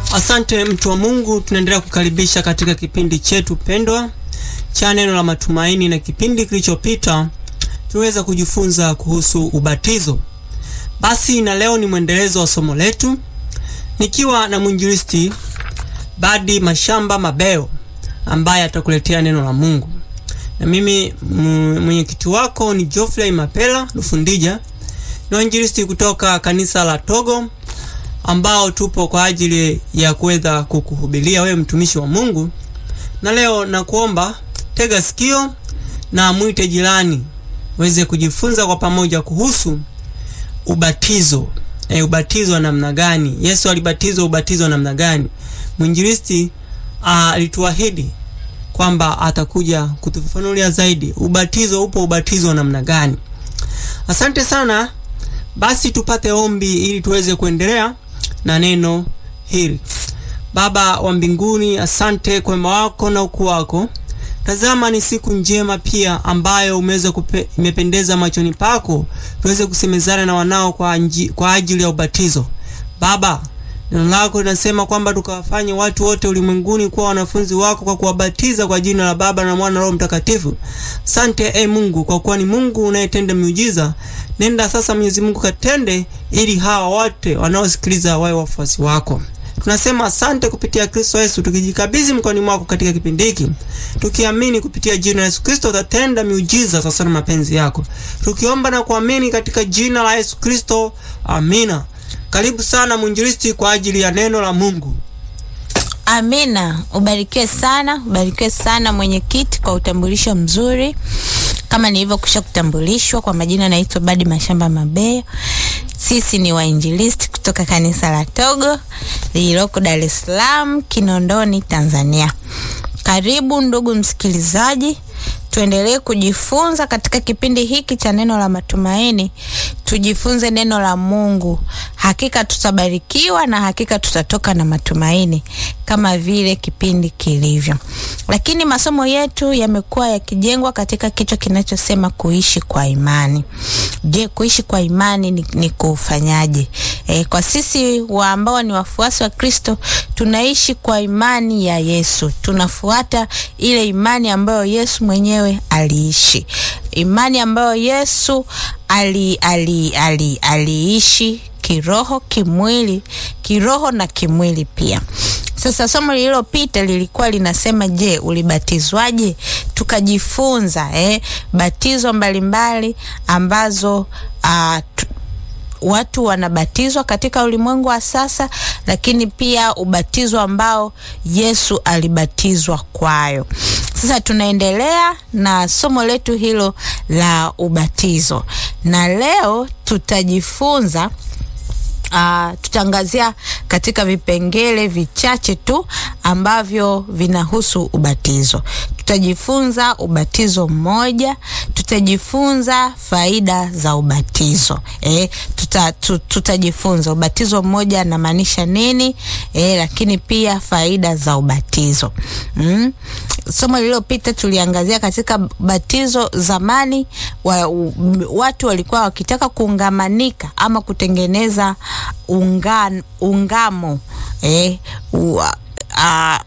Asante mtu wa Mungu, tunaendelea kukaribisha katika kipindi chetu pendwa cha neno la matumaini, na kipindi kilichopita tuliweza kujifunza kuhusu ubatizo. Basi na leo ni mwendelezo wa somo letu nikiwa na mwinjilisti Badi Mashamba Mabeo ambaye atakuletea neno la Mungu, na mimi mwenyekiti wako ni Geoffrey Mapela Lufundija, ni mwinjilisti kutoka kanisa la Togo ambao tupo kwa ajili ya kuweza kukuhubiria wewe mtumishi wa Mungu. Na leo nakuomba tega sikio na mwite jirani uweze kujifunza kwa pamoja kuhusu ubatizo. E, ubatizo wa namna gani? Yesu alibatizwa ubatizo wa namna gani? Mwinjilisti alituahidi kwamba atakuja kutufafanulia zaidi ubatizo upo ubatizo wa namna gani. Asante sana. Basi tupate ombi ili tuweze kuendelea na neno hili. Baba wa mbinguni, asante kwa wema wako na ukuu wako. Tazama, ni siku njema pia ambayo umeweza imependeza machoni pako, tuweze kusemezana na wanao kwa, anji, kwa ajili ya ubatizo. Baba, neno lako linasema kwamba tukawafanye watu wote ulimwenguni kuwa wanafunzi wako kwa kuwabatiza kwa jina la Baba na Mwana na Roho Mtakatifu. Sante e Mungu, kwa kuwa ni Mungu unayetenda miujiza. Nenda sasa, Mwenyezi Mungu, katende ili hawa wote wanaosikiliza wawe wafuasi wako. Tunasema asante kupitia Kristo Yesu, tukijikabidhi mkononi mwako katika kipindi hiki, tukiamini kupitia jina la Yesu Kristo utatenda miujiza sasa na mapenzi yako, tukiomba na kuamini katika jina la Yesu Kristo, amina. Karibu sana mwinjilisti kwa ajili ya neno la Mungu. Amina. Ubarikiwe sana, ubarikiwe sana mwenyekiti kwa utambulisho mzuri. Kama nilivyokwisha kutambulishwa kwa majina, naitwa Badi Mashamba Mabeo. Sisi ni wainjilisti kutoka kanisa la Togo lililoko Dar es Salaam, Kinondoni, Tanzania. Karibu ndugu msikilizaji, tuendelee kujifunza katika kipindi hiki cha neno la matumaini. Tujifunze neno la Mungu, hakika tutabarikiwa na hakika tutatoka na matumaini kama vile kipindi kilivyo. Lakini masomo yetu yamekuwa yakijengwa katika kichwa kinachosema kuishi kwa imani. Je, kuishi kwa imani ni, ni kufanyaje? E, kwa sisi wa ambao ni wafuasi wa Kristo tunaishi kwa imani ya Yesu, tunafuata ile imani ambayo Yesu mwenyewe aliishi, imani ambayo Yesu ali, ali, ali, aliishi kiroho, kimwili, kiroho na kimwili pia. Sasa somo lililopita lilikuwa linasema, je, ulibatizwaje? Tukajifunza eh, batizo mbalimbali ambazo uh, watu wanabatizwa katika ulimwengu wa sasa, lakini pia ubatizo ambao Yesu alibatizwa kwayo. Sasa tunaendelea na somo letu hilo la ubatizo, na leo tutajifunza Uh, tutaangazia katika vipengele vichache tu ambavyo vinahusu ubatizo. Tutajifunza ubatizo mmoja, tutajifunza faida za ubatizo. Eh, tuta, tutajifunza ubatizo mmoja anamaanisha nini, eh, lakini pia faida za ubatizo. Mm. Somo lililopita tuliangazia katika batizo zamani wa, u, watu walikuwa wakitaka kuungamanika ama kutengeneza ungan, ungamo eh, u, a,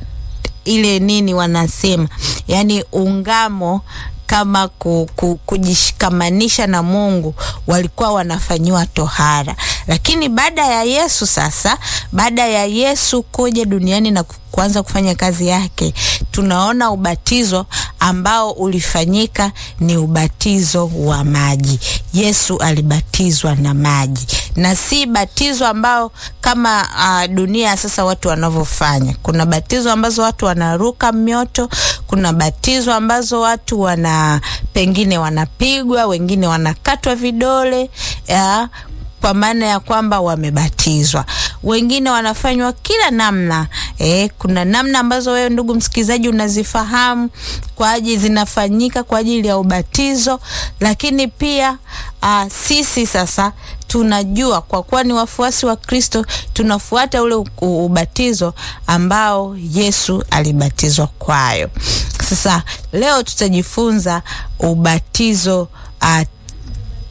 ile nini wanasema yani ungamo kama ku, ku, kujishikamanisha na Mungu walikuwa wanafanyiwa tohara, lakini baada ya Yesu sasa, baada ya Yesu kuja duniani na kuanza kufanya kazi yake, tunaona ubatizo ambao ulifanyika ni ubatizo wa maji. Yesu alibatizwa na maji na si batizo ambao kama uh, dunia sasa watu wanavyofanya. Kuna batizo ambazo watu wanaruka mioto, kuna batizo ambazo watu wana pengine wanapigwa, wengine wanakatwa vidole ya, kwa maana ya kwamba wamebatizwa. Wengine wanafanywa kila namna eh, kuna namna ambazo wewe ndugu msikilizaji unazifahamu kwa ajili zinafanyika kwa ajili ya ubatizo, lakini pia uh, sisi sasa tunajua kwa kuwa ni wafuasi wa Kristo tunafuata ule ubatizo ambao Yesu alibatizwa kwayo. Sasa leo tutajifunza ubatizo uh,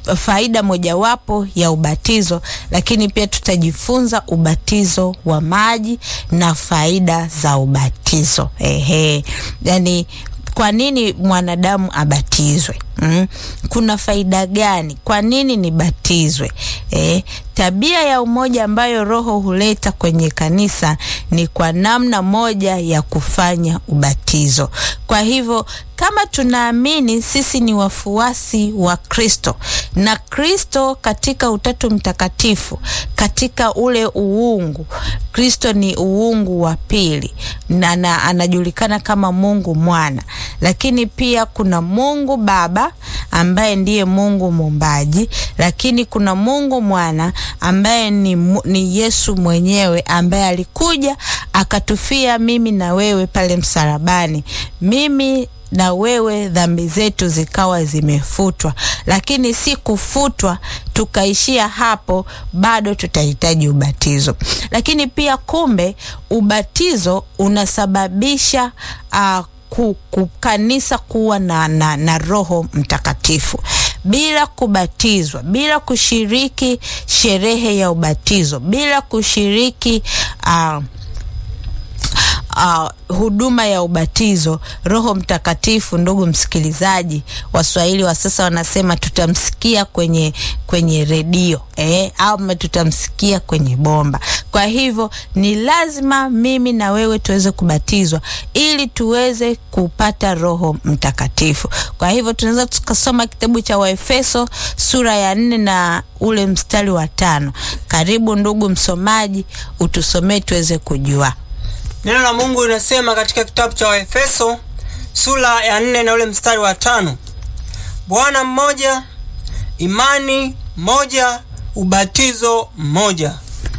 faida mojawapo ya ubatizo, lakini pia tutajifunza ubatizo wa maji na faida za ubatizo. Ehe, yani kwa nini mwanadamu abatizwe? Mm. Kuna faida gani? Kwa nini nibatizwe? Eh, tabia ya umoja ambayo Roho huleta kwenye kanisa ni kwa namna moja ya kufanya ubatizo. Kwa hivyo kama tunaamini sisi ni wafuasi wa Kristo na Kristo katika Utatu Mtakatifu, katika ule uungu, Kristo ni uungu wa pili na, na anajulikana kama Mungu Mwana, lakini pia kuna Mungu Baba ambaye ndiye Mungu muumbaji, lakini kuna Mungu Mwana ambaye ni, ni Yesu mwenyewe ambaye alikuja akatufia mimi na wewe pale msalabani. Mimi na wewe dhambi zetu zikawa zimefutwa, lakini si kufutwa tukaishia hapo, bado tutahitaji ubatizo. Lakini pia kumbe, ubatizo unasababisha uh, ku, ku, kanisa kuwa na, na, na Roho Mtakatifu. Bila kubatizwa, bila kushiriki sherehe ya ubatizo, bila kushiriki uh, Uh, huduma ya ubatizo, Roho Mtakatifu, ndugu msikilizaji, Waswahili wa sasa wanasema tutamsikia kwenye kwenye redio eh, au tutamsikia kwenye bomba. Kwa hivyo ni lazima mimi na wewe tuweze kubatizwa ili tuweze kupata Roho Mtakatifu. Kwa hivyo tunaweza tukasoma kitabu cha Waefeso sura ya nne na ule mstari wa tano. Karibu ndugu msomaji, utusomee tuweze kujua. Neno la Mungu linasema katika kitabu cha Waefeso sura ya nne na ule mstari wa tano Bwana mmoja, imani moja, ubatizo mmoja.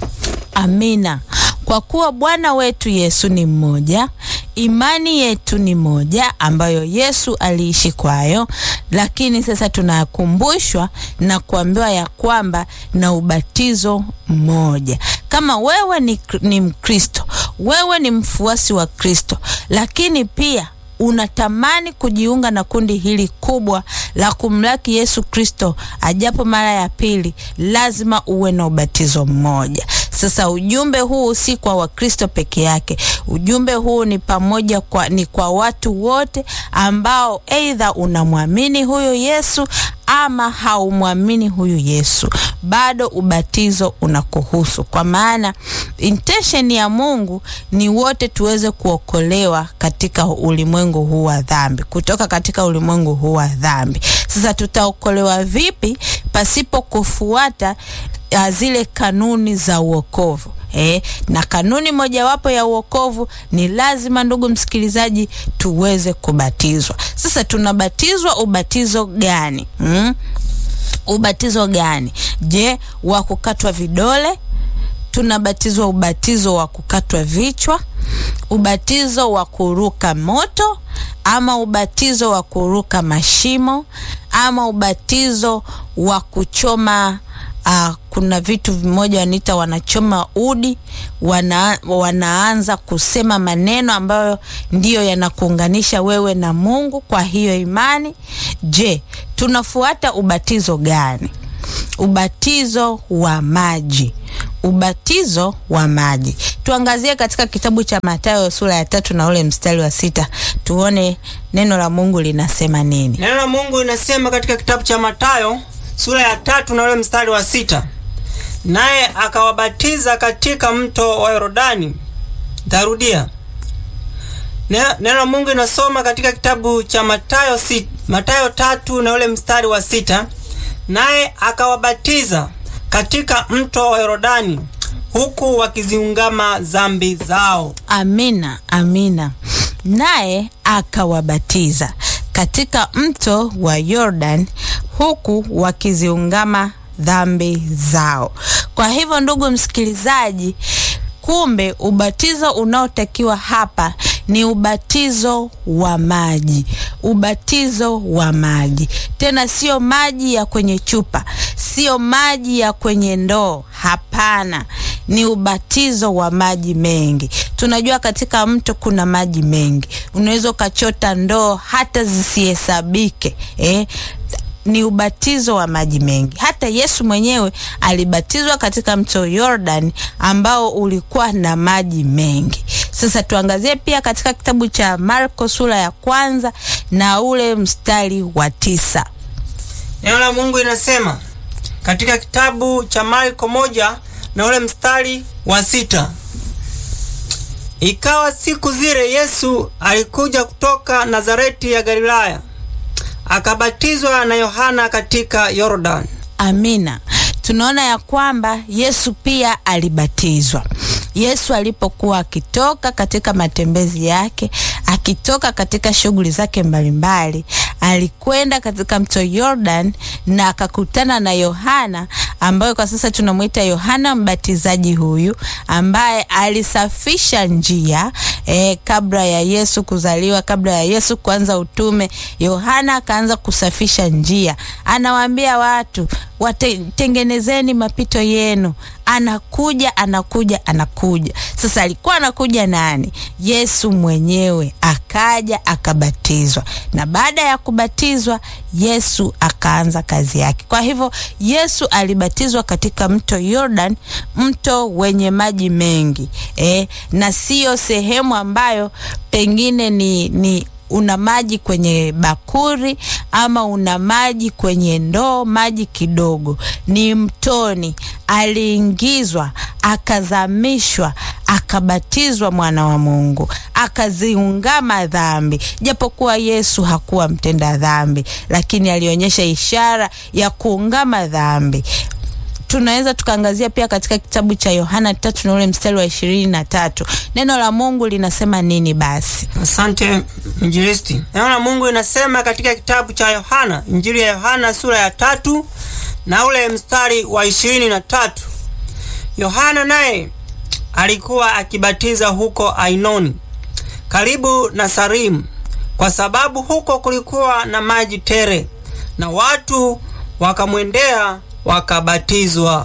Amina. Kwa kuwa Bwana wetu Yesu ni mmoja, imani yetu ni moja ambayo Yesu aliishi kwayo, lakini sasa tunakumbushwa na kuambiwa ya kwamba na ubatizo mmoja. Kama wewe ni, ni Mkristo, wewe ni mfuasi wa Kristo, lakini pia unatamani kujiunga na kundi hili kubwa la kumlaki Yesu Kristo ajapo mara ya pili, lazima uwe na ubatizo mmoja. Sasa ujumbe huu si kwa Wakristo peke yake. Ujumbe huu ni pamoja kwa, ni kwa watu wote ambao aidha unamwamini huyu Yesu ama haumwamini huyu Yesu, bado ubatizo unakuhusu, kwa maana intention ya Mungu ni wote tuweze kuokolewa katika ulimwengu huu wa dhambi, kutoka katika ulimwengu huu wa dhambi. Sasa tutaokolewa vipi pasipo kufuata uh, zile kanuni za uokovu? Eh, na kanuni mojawapo ya uokovu ni lazima, ndugu msikilizaji, tuweze kubatizwa. Sasa tunabatizwa ubatizo gani? Hmm? Ubatizo gani? Je, wa kukatwa vidole? Tunabatizwa ubatizo wa kukatwa vichwa, ubatizo wa kuruka moto, ama ubatizo wa kuruka mashimo, ama ubatizo wa kuchoma Uh, kuna vitu vimoja wanaita wanachoma udi, wana, wanaanza kusema maneno ambayo ndiyo yanakuunganisha wewe na Mungu kwa hiyo imani. Je, tunafuata ubatizo gani? Ubatizo wa maji. Ubatizo wa maji tuangazie katika kitabu cha Mathayo sura ya tatu na ule mstari wa sita tuone neno la Mungu linasema nini. Neno la Mungu linasema katika kitabu cha Mathayo sura ya tatu na ule mstari wa sita naye akawabatiza katika mto wa Yordani. Ntarudia neno la Mungu inasoma katika kitabu cha Mathayo si, Mathayo tatu na ule mstari wa sita naye akawabatiza katika mto wa Yordani huku wakiziungama dhambi zao. Amina, amina. Naye akawabatiza katika mto wa Yordan huku wakiziungama dhambi zao. Kwa hivyo, ndugu msikilizaji, kumbe ubatizo unaotakiwa hapa ni ubatizo wa maji, ubatizo wa maji. Tena sio maji ya kwenye chupa, sio maji ya kwenye ndoo. Hapana, ni ubatizo wa maji mengi. Tunajua katika mto kuna maji mengi, unaweza ukachota ndoo hata zisihesabike eh? ni ubatizo wa maji mengi. Hata Yesu mwenyewe alibatizwa katika mto Yordan ambao ulikuwa na maji mengi. Sasa tuangazie pia katika kitabu cha Marko sura ya kwanza na ule mstari wa tisa. Neno la Mungu inasema katika kitabu cha Marko moja na ule mstari wa sita ikawa siku zile Yesu alikuja kutoka Nazareti ya Galilaya akabatizwa na Yohana katika Yordani. Amina. Tunaona ya kwamba Yesu pia alibatizwa. Yesu alipokuwa akitoka katika matembezi yake, akitoka katika shughuli zake mbalimbali, alikwenda katika mto Yordan na akakutana na Yohana ambaye kwa sasa tunamwita Yohana Mbatizaji, huyu ambaye alisafisha njia eh, kabla ya Yesu kuzaliwa, kabla ya Yesu kuanza utume. Yohana akaanza kusafisha njia, anawaambia watu watengenezeni mapito yenu. Anakuja, anakuja, anakuja. Sasa alikuwa anakuja nani? Yesu mwenyewe akaja akabatizwa, na baada ya kubatizwa Yesu akaanza kazi yake. Kwa hivyo Yesu alibatizwa katika mto Yordan, mto wenye maji mengi eh, na siyo sehemu ambayo pengine ni, ni una maji kwenye bakuri ama una maji kwenye ndoo, maji kidogo. Ni mtoni, aliingizwa, akazamishwa, akabatizwa mwana wa Mungu, akaziungama dhambi. Japokuwa Yesu hakuwa mtenda dhambi, lakini alionyesha ishara ya kuungama dhambi. Tunaweza tukaangazia pia katika kitabu cha Yohana tatu na ule mstari wa ishirini na tatu neno la Mungu linasema nini? Basi Asante Injilisti. Neno la Mungu inasema katika kitabu cha Yohana, Injili ya Yohana sura ya tatu na ule mstari wa ishirini na tatu Yohana naye alikuwa akibatiza huko Ainoni karibu na Sarimu, kwa sababu huko kulikuwa na maji tere, na watu wakamwendea wakabatizwa.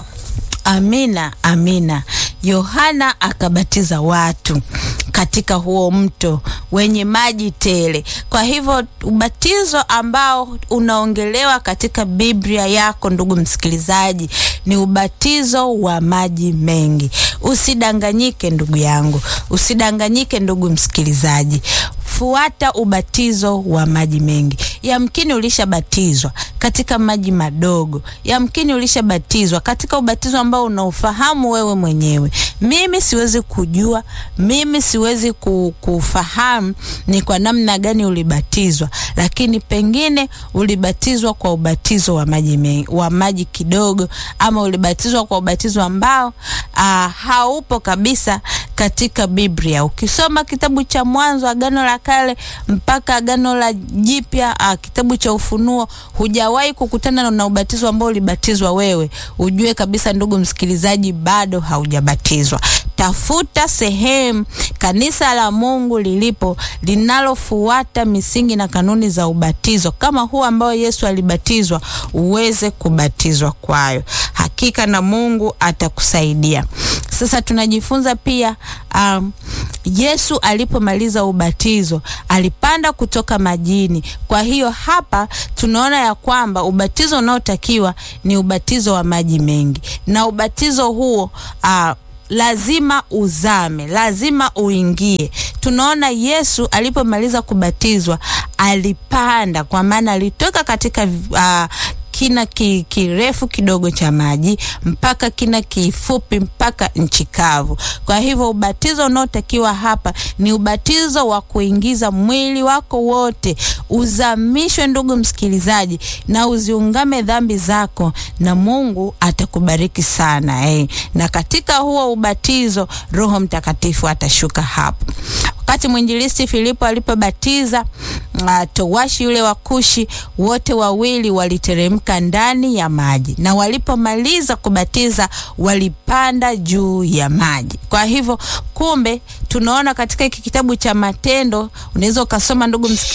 Amina, amina. Yohana akabatiza watu katika huo mto wenye maji tele. Kwa hivyo ubatizo ambao unaongelewa katika Biblia yako, ndugu msikilizaji, ni ubatizo wa maji mengi. Usidanganyike ndugu yangu, usidanganyike ndugu msikilizaji. Fuata ubatizo wa maji mengi. Yamkini ulishabatizwa katika maji madogo, yamkini ulishabatizwa katika ubatizo ambao unaufahamu wewe mwenyewe. Mimi siwezi kujua, mimi siwezi kufahamu ni kwa namna gani ulibatizwa, lakini pengine ulibatizwa kwa ubatizo wa maji mengi, wa maji kidogo, ama ulibatizwa kwa ubatizo ambao aa, haupo kabisa katika Biblia. Ukisoma kitabu cha Mwanzo, Agano la Kale mpaka Agano la Jipya, kitabu cha Ufunuo, hujawahi kukutana na ubatizo ambao ulibatizwa wewe, ujue kabisa ndugu msikilizaji, bado haujabatizwa. Tafuta sehemu kanisa la Mungu lilipo linalofuata misingi na kanuni za ubatizo kama huu ambao Yesu alibatizwa, uweze kubatizwa kwayo. Hakika na Mungu atakusaidia. Sasa tunajifunza pia um, Yesu alipomaliza ubatizo alipanda kutoka majini. Kwa hiyo hapa tunaona ya kwamba ubatizo unaotakiwa ni ubatizo wa maji mengi, na ubatizo huo uh, lazima uzame, lazima uingie. Tunaona Yesu alipomaliza kubatizwa alipanda, kwa maana alitoka katika uh, kina ki, kirefu kidogo cha maji mpaka kina kifupi mpaka nchi kavu. Kwa hivyo ubatizo unaotakiwa hapa ni ubatizo wa kuingiza mwili wako wote uzamishwe, ndugu msikilizaji, na uziungame dhambi zako, na Mungu atakubariki sana eh. Na katika huo ubatizo Roho Mtakatifu atashuka hapo. Wakati mwinjilisti Filipo alipobatiza uh, towashi yule wa Kushi, wote wawili waliteremka ndani ya maji, na walipomaliza kubatiza walipanda juu ya maji. Kwa hivyo, kumbe tunaona katika hiki kitabu cha Matendo, unaweza ukasoma ndugu msikilizaji